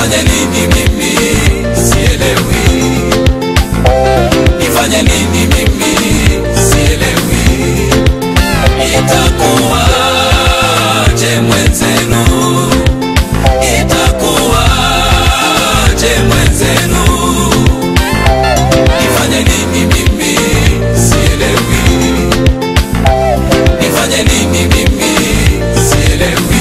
nifanye nini mimi sielewi, nifanye nini mimi sielewi, itakuwaje mwenzenu, itakuwaje mwenzenu, nifanye nini mimi sielewi, nifanye nini mimi sielewi.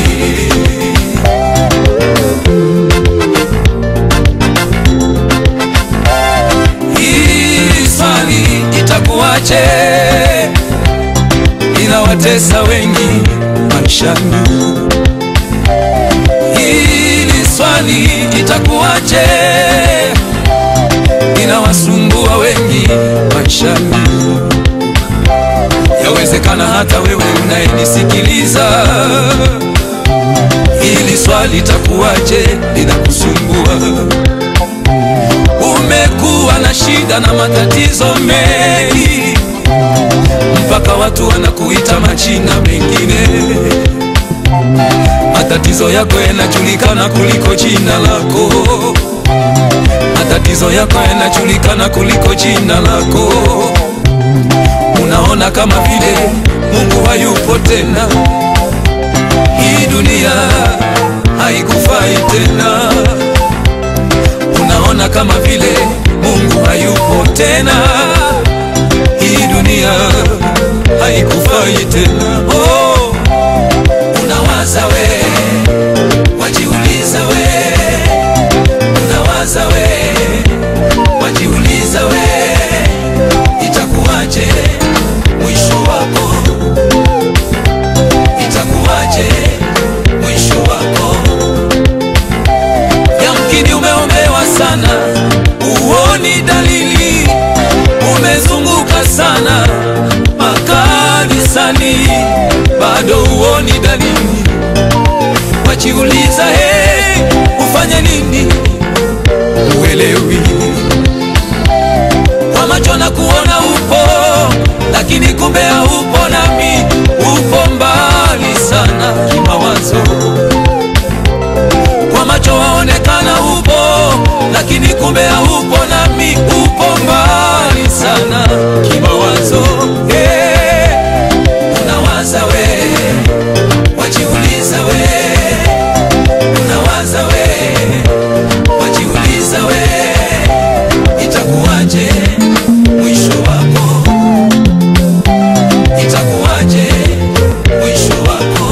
Hii swali itakuwaje, inawatesa wengi maishani. Hili swali itakuwaje, inawasumbua wengi maishani. Yawezekana hata wewe unayenisikiliza, hili swali itakuwaje, linakusumbua umekuwa na shida na matatizo mengi, mpaka watu wanakuita majina mengine. Matatizo yako yanajulikana kuliko jina lako, matatizo yako yanajulikana kuliko jina lako. Unaona kama vile Mungu hayupo tena, hii dunia haikufai tena unaona kama vile Mungu hayupo tena, hii dunia haikufai tena. Oh, unawaza we, wajiuliza we, unawaza we, wajiuliza we, itakuwaje mwisho wako, itakuwaje mwisho wako Yamkini umeombewa sana, uoni dalili, umezunguka sana makanisani, bado uoni dalili. Wajiuliza, hey, ufanye nini? Uelewi kwa macho na kuona upo, lakini kumbe haupo, nami upo mbali sana kimawazo kwa macho waonekana upo, lakini kumbe haupo, nami upo mbali sana kimawazo. Hey, unawaza we, wajiuliza we, unawaza we, wajiuliza we, itakuwaje mwisho wako, itakuwaje mwisho wako.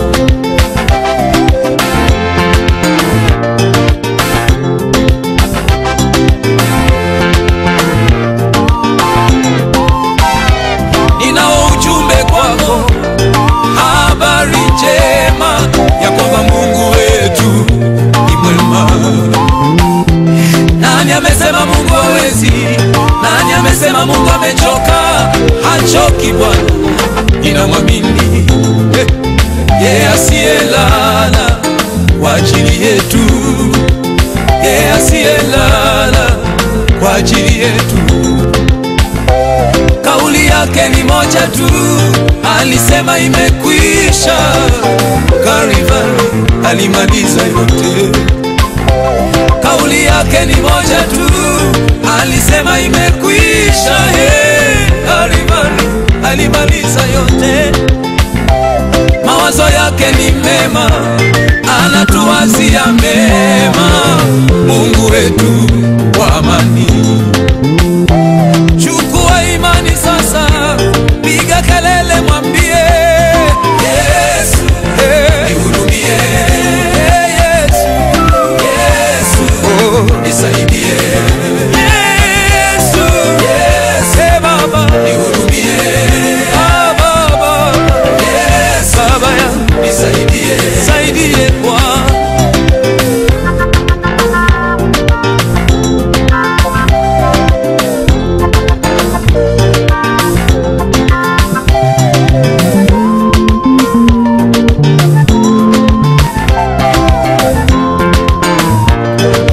ninao ujumbe kwako, habari njema ya kwamba Mungu wetu ni mwema. Nani amesema Mungu hawezi? Nani amesema Mungu amechoka? Hachoki Bwana, ninamwamini Eh, yeye asiyelala kwa ajili yetu, yeye asiyelala kwa ajili yetu kauli yake ni moja tu, alisema imekwisha. Kalvari alimaliza yote. Kauli yake ni moja tu, alisema imekwisha. Hey, Kalvari alimaliza yote. Mawazo yake ni mema, anatuwazia mema. Mungu wetu wa amani Chukua imani sasa, piga kelele, mwambie Yesu, nihurumie. Yesu, Yesu, nisaidie. Yesu, Yesu, Baba, nihurumie. Ah, Baba, Yesu, Baba yangu, nisaidie, saidie Bwana.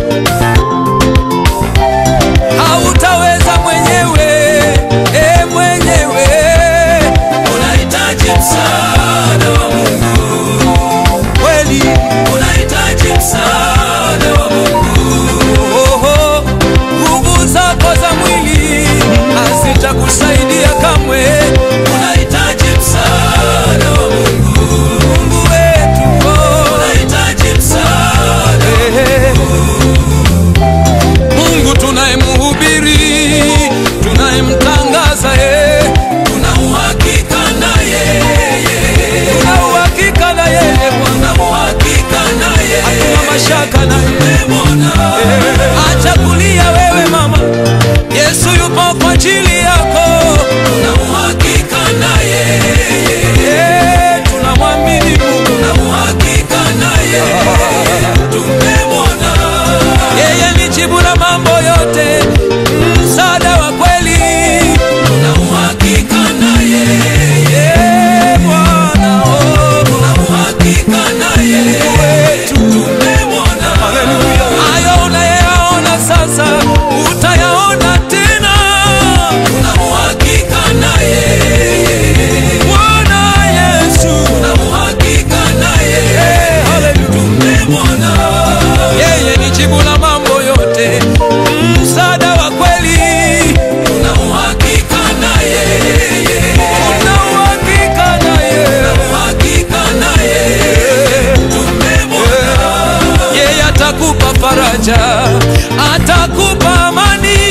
hautaweza mwenyewe, e mwenyewe tumemwona. Acha kulia wewe mama, Yesu yupo kwa ajili yako. Tuna uhakika naye, Eh, tunamwamini Mungu, tuna uhakika naye, tumemwona. Yeye ni jibu la mambo yote, msaada wa kweli. Tuna uhakika naye, Eh, Bwana, oh, tuna uhakika naye, tumemwona. Hayo unayaona sasa, utayaona tena. Tuna uhakika naye, Bwana Yesu, tuna uhakika naye, tumemwona. Yeye ni jibu la mambo yote, msaada wa kweli. Tuna uhakika naye, tuna uhakika naye, tuna uhakika naye, tumemwona. Yeye atakupa faraja, atakupa amani,